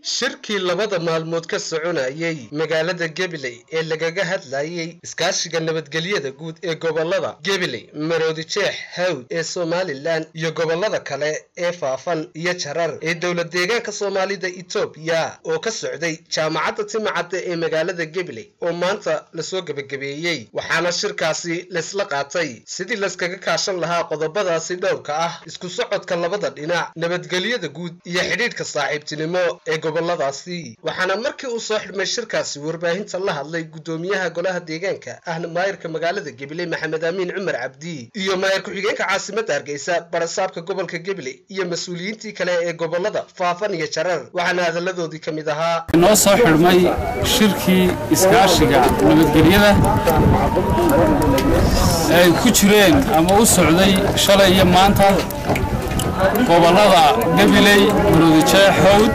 shirkii labada maalmood ka soconayay magaalada gabiley ee lagaga hadlayay iskaashiga nabadgelyada guud ee gobolada gabiley maroodi jeex hawd ee somalilan iyo gobolada kale ee faafan iyo jarar ee dowlad deegaanka soomaalida etoobiya oo ka socday jaamacadda timacadda ee magaalada gabiley oo maanta lasoo gebagabeeyey waxaana shirkaasi laysla qaatay sidii layskaga kaashan lahaa qodobadaasi dhowrka ah isku socodka labada dhinac nabadgelyada guud iyo xidhiidhka saaxiibtinimo ee goboladaasi waxaana markii uu soo xidhmay shirkaasi warbaahinta la hadlay guddoomiyaha golaha deegaanka ahna maayirka magaalada gabiley maxamed amiin cumar cabdi iyo maayir ku-xigeenka caasimadda hargeysa barasaabka gobolka gabiley iyo mas-uuliyiintii kale ee gobolada faafan iyo jarar waxaana hadalladoodii ka mid ahaa noo soo xidhmay shirkii iskaashiga nabadgelyada ay ku jireen ama u socday shalay iyo maanta gobolada gabiley maroodijeex hawd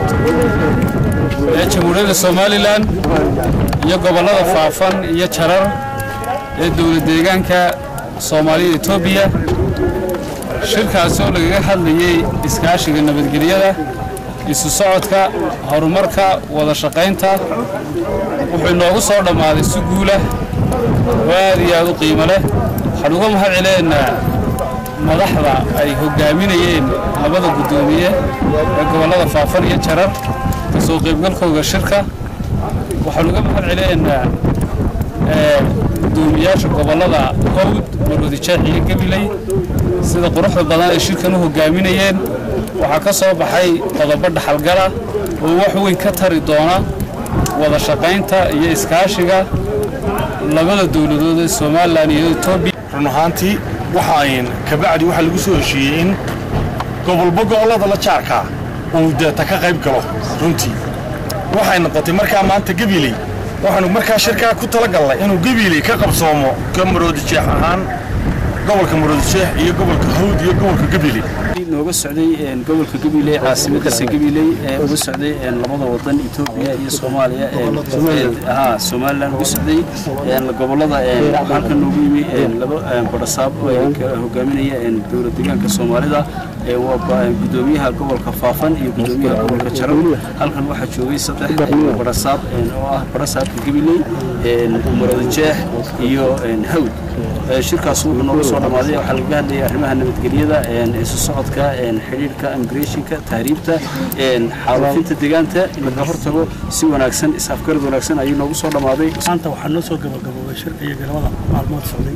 ee jamhuuriyadda somalilan iyo gobollada faafan iyo jarar ee dowlad deegaanka soomaalida etoobiya shirkaasi oo lagaga hadlayey iskaashiga nabadgelyada isu socodka horumarka wada shaqaynta wuxuu inoogu soo dhammaaday si guula oo aad iyo aad u qiimo leh waxaan uga mahad celeynaa madaxda ay hoggaaminayeen labada guddoomiye ee gobollada faafan iyo jarar ka soo qaybgalkooga shirka waxaan uga mahad celeynaa guddoomiyaasha gobollada hawd maroodijeex iyo gabiley sida quruxda badan ay shirkan u hoggaaminayeen waxaa ka soo baxay qodobo dhaxalgala oo wax weyn ka tari doona wada shaqaynta iyo iskaashiga labada dowladood ee somalilan iyo etoobiya run ahaantii waxaan kabacdi waxaa lagu soo heshiiyey in gobolba gobollada la jaarkaa uu deeta ka qayb galo runtii waxay noqotay markaa maanta gabiley waxaanu markaa shirkaa ku talagallay inuu gabiley ka qabsoomo ka maroodijeex ahaan gobolka maroodijeex iyo gobolka hawd iyo gobolka gabiley nooga socday gobolka gabiley caasimadiisa gabiley ee uga socday labada wadan etoobiya iyo soomaaliya ha somalilan uga socday gobolada halkan noogu yimi laba barasaab hogaaminaya dowlad deegaanka soomaalida waa gudoomiyaha gobolka faafan iyo gudoomiyaha gobolka jarar halkan waxaa joogay saddex barasaab oo ah barasaabka gabiley marodijeex iyo hawd shirkaas wuxuu nooga soo dhammaaday waxaa lagaga hadlayay arrimaha nabadgelyada isu socodka xidhiidhka immigrationka tahriibta xaalufinta deegaanta in laga hortago si wanaagsan is-afgarad wanaagsan ayuu noogu soo dhammaaday maanta waxaa noo soo gabagaboobay shirka iyo galabada maalmood socday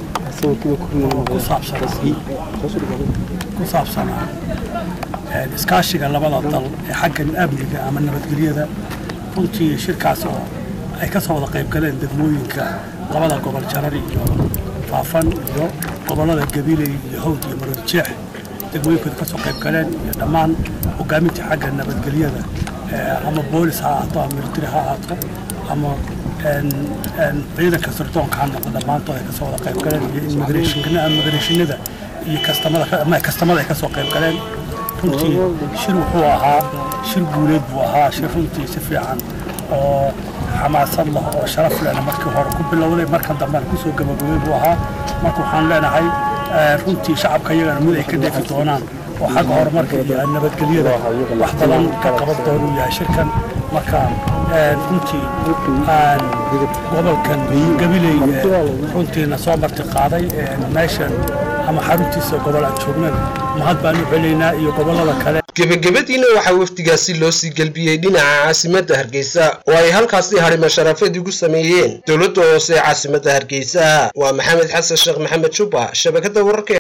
ku saabsan ku saabsanaa iskaashiga labada dal ee xagga amniga ama nabadgelyada runtii shirkaas oo ay ka soo wada qayb galeen degmooyinka labada gobol jarar iyo faafan iyo gobollada gabiley iyo hawd iyo maroodijeex degmooyinkooda ka soo qayb galeen iyo dhammaan hogaaminta xagga nabadgelyada ama boolis ha ahaato ama militari ha ahaato ama ciidanka sirdoonka ha noqdo dhammaantood ay ka soo wada qayb galeen iyo immigrationada iyo kastamada ay ka soo qayb galeen runtii shir wuxuu ahaa shir guuleed buu ahaa shir runtii si fiican oo xamaasad lah oo sharaf lehna markii hore ku bilowday markan dambena kusoo gabagabay buu ahaa marka waxaan leenahay runtii shacabka iyagana mid ay ka dheefi doonaan oo xagga horumarka iyo nabadgelyada wax badan ka qaban doonuu yahay shirkan marka runtii gobolkan gabiley runtiina soo marti qaaday meeshan ama xaruntiisa gobol aan joognan mahad baan u celaynaa iyo gobollada kale gebagabadiina waxaa wafdigaasi loo sii gelbiyey dhinaca caasimadda hargeysa oo ay halkaasi harimo sharafeed ugu sameeyeen dowladda hoose ee caasimadda hargeysa waa maxamed xasan sheekh maxamed juba shabakadda wararka